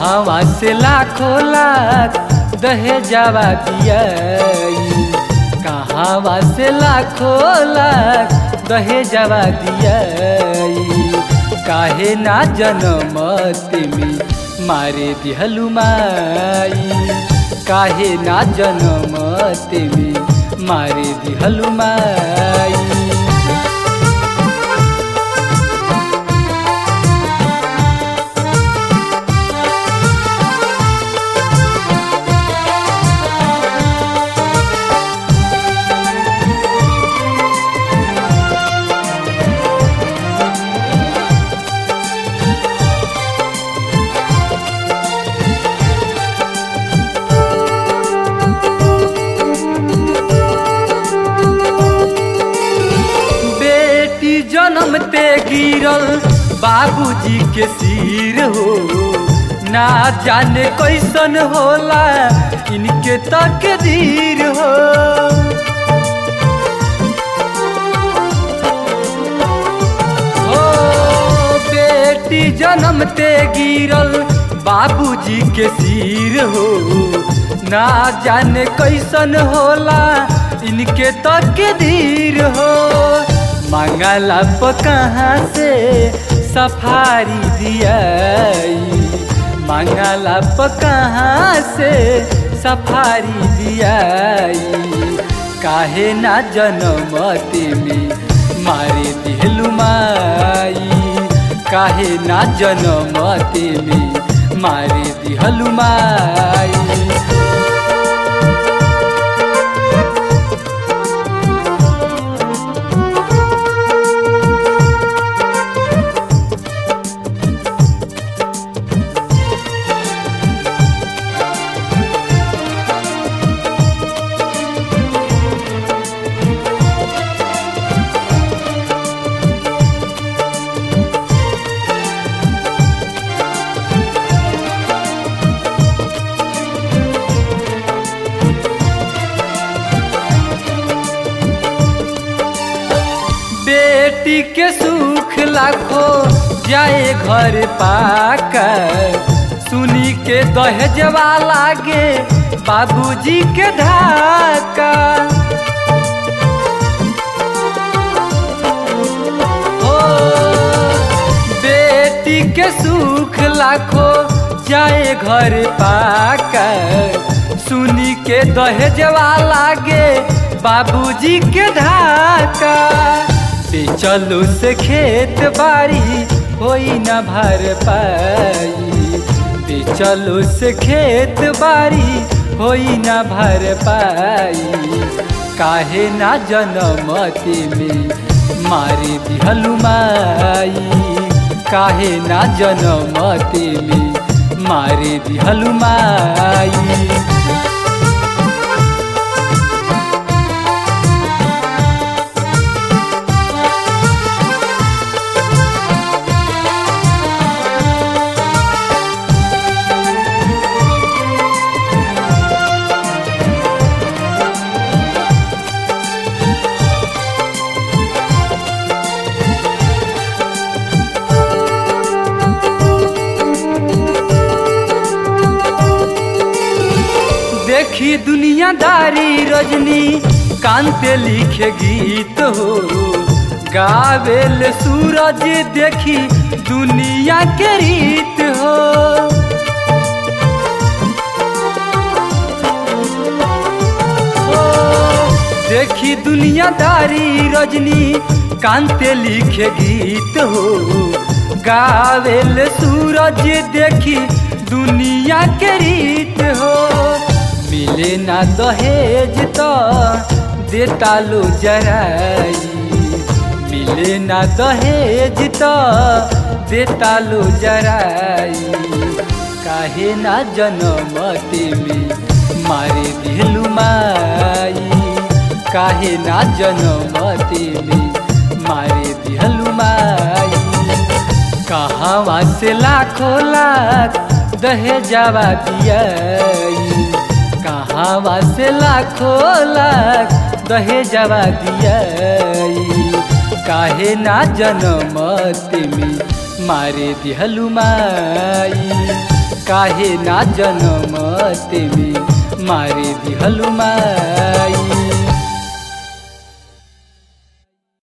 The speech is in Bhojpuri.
कहवा से लाखों लाख दहेजवा दियाई कहवा से लाखों लाख दहेजवा दियाई काहे ना जनमत में मारे दिहलु माई काहे ना जनमत में मारे दिहलु माई बेटी जन्मते गिरल बाबूजी के सिर हो ना जाने कैसन होला इनके तकदीर हो हो बेटी जन्मते गिरल बाबूजी के सिर हो ना जाने कैसन होला इनके तकदीर हो मंगला प कहाँ से सफारी दियाई मंगला प कहाँ से सफारी दियाई काहे ना जनमती में मारे दिहलु माई काहे ना जनमती में मारे दिहलु माई बेटी के सुख लाखो जाए घर पाकर सुनी के दहेजवा लागे बाबूजी के धाका ओ बेटी के सुख लाखो जाए घर पाकर सुनी के दहेजवा लागे बाबूजी के धाका चलो से खेत बाड़ी होई न भर पाई चलो से खेत बाड़ी होई न भर पाई काहे ना जनमती में मारे दिहलु माई काहे ना जनमती में मारे दिहलु माई देखी दुनियादारी रजनी कांते लिखे गीत हो गावेल सूरज देखी दुनिया के रीत हो ओ, देखी दुनियादारी रजनी कांते लिखे गीत हो गावेल सूरज देखी दुनिया के रीत हो मिले ना दहेज तो देता लो जराई मिले ना दहेज तो देता लो जराई काहे ना जनमती में मारे दिलु माई काहे ना जनमती में मारे दिहलु माई कहवा से लाखों लाख दहेजवा दियाई कहवा से लाखों लाख दहेजवा दियाई काहे ना जनमत में मारे दिहलु माई काहे ना जनम तेमे मारे दिहलु माई